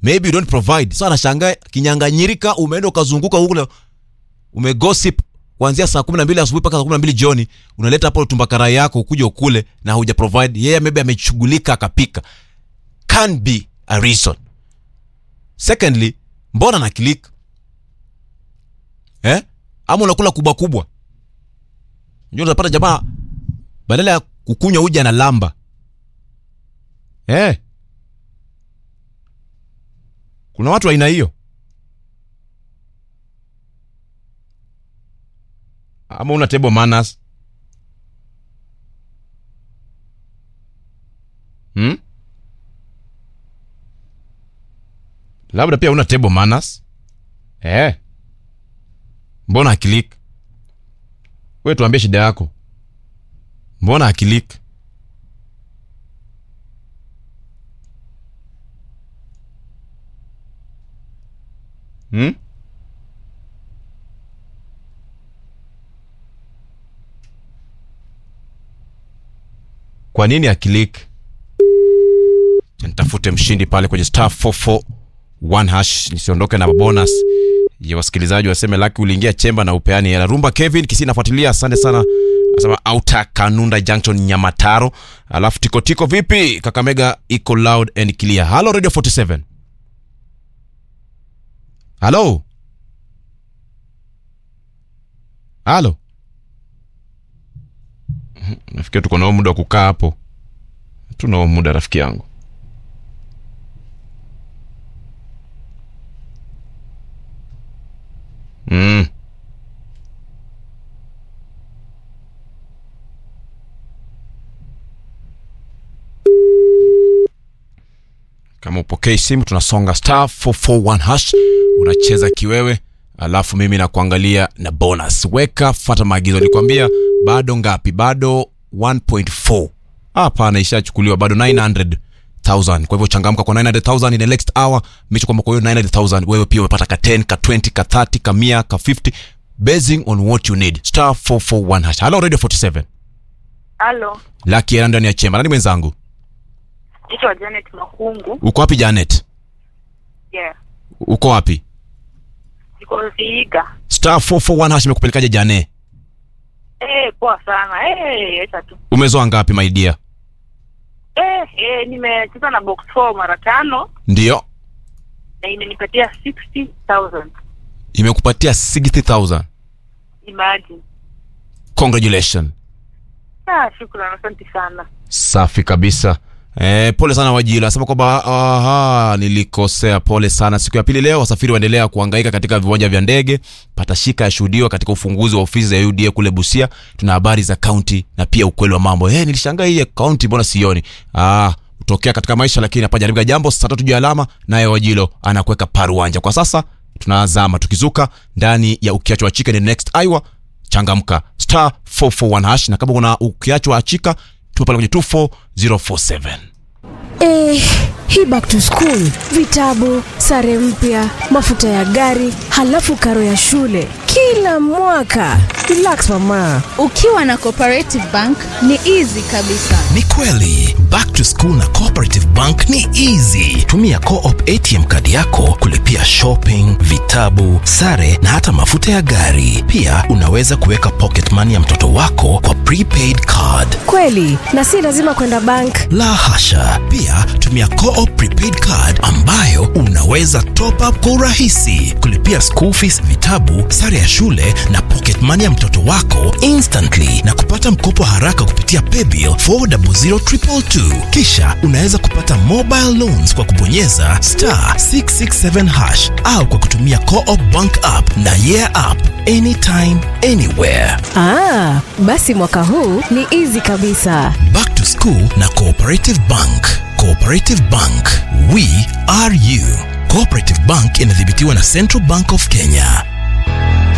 maybe you don't provide so anashangaa kinyanganyirika umeenda ukazunguka huko umegossip kuanzia saa kumi na mbili asubuhi mpaka saa kumi na mbili jioni unaleta hapo tumbakarai yako ukuja ukule na huja provide yeye maybe ameshughulika akapika can be a reason secondly mbona na click eh ama unakula kubwa kubwa ndio unapata jamaa badala ya kukunywa uji na lamba eh kuna watu aina hiyo ama una table manners hmm? labda pia una table manners eh mbona akilik we tuambie shida yako mbona akilik hmm? kwa nini akilik nitafute mshindi pale kwenye star 441 hash nisiondoke na bonus ya wasikilizaji waseme laki uliingia chemba na upeani hela rumba kevin kisi nafuatilia asante sana asema auta kanunda junction nyamataro alafu tikotiko vipi kakamega iko loud and clear halo radio 47 halo halo Mhm, nafikiri tuko nao muda wa kukaa hapo tunao muda rafiki yangu mm. kama upokei simu tunasonga star 441 hash unacheza kiwewe alafu mimi nakuangalia na bonus weka fata maagizo nilikwambia bado ngapi bado 1.4 hapana ishachukuliwa bado 900 1000 kwa hivyo changamka kwa 900000 in the next hour micho kwamba kwa hiyo 900000 wewe pia umepata ka 10 ka 20 ka 30 ka 100 ka 50 basing on what you need star 441 hash hello radio 47 Halo, laki era ndani ya chemba nani mwenzangu naitwa Janet Makungu. uko wapi janet Yeah, uko wapi niko Vihiga. star 441 hash imekupelekaje jane Eh, poa sana. Eh, acha tu. umezoa ngapi my dear Eh, eh, nimecheza na box 4 mara tano ndio na imenipatia 60,000. imekupatia 60000 Imagine. congratulations Ah, shukrani, asante sana. safi kabisa E, pole sana wajila sema kwamba aha, nilikosea pole sana siku ya pili leo wasafiri waendelea kuhangaika katika viwanja vya ndege patashika yashuhudiwa katika ufunguzi wa ofisi za uda kule busia tuna habari za kaunti na pia ukweli wa mambo e, nilishangaa hii kaunti mbona sioni ah, hutokea katika maisha lakini hapajaribika jambo saa tatu juu ya alama naye wajilo anakuweka paruanja kwa sasa tunazama tukizuka ndani ya ukiachwa chika ni next iwa changamka star 441 hash na kama kuna ukiachwa achika tupo pale kwenye 24047 Eh, hii back to school, vitabu, sare mpya, mafuta ya gari, halafu karo ya shule kila mwaka. Relax mama. ukiwa na cooperative bank ni easy kabisa ni kweli back to school na cooperative bank ni easy tumia coop atm kadi yako kulipia shopping vitabu sare na hata mafuta ya gari pia unaweza kuweka pocket money ya mtoto wako kwa prepaid card Kweli, na si lazima kwenda bank. la hasha pia tumia coop prepaid card ambayo unaweza top up kwa urahisi kulipia school fees vitabu sare ya shule na pocket money ya mtoto wako instantly na kupata mkopo haraka kupitia paybill 400222 kisha unaweza kupata mobile loans kwa kubonyeza star 667 hash au kwa kutumia coop bank app na yeah app anytime anywhere Ah, basi mwaka huu ni easy kabisa. Back to School na Cooperative Bank. Cooperative Bank, we are you. Cooperative Bank inadhibitiwa na Central Bank of Kenya.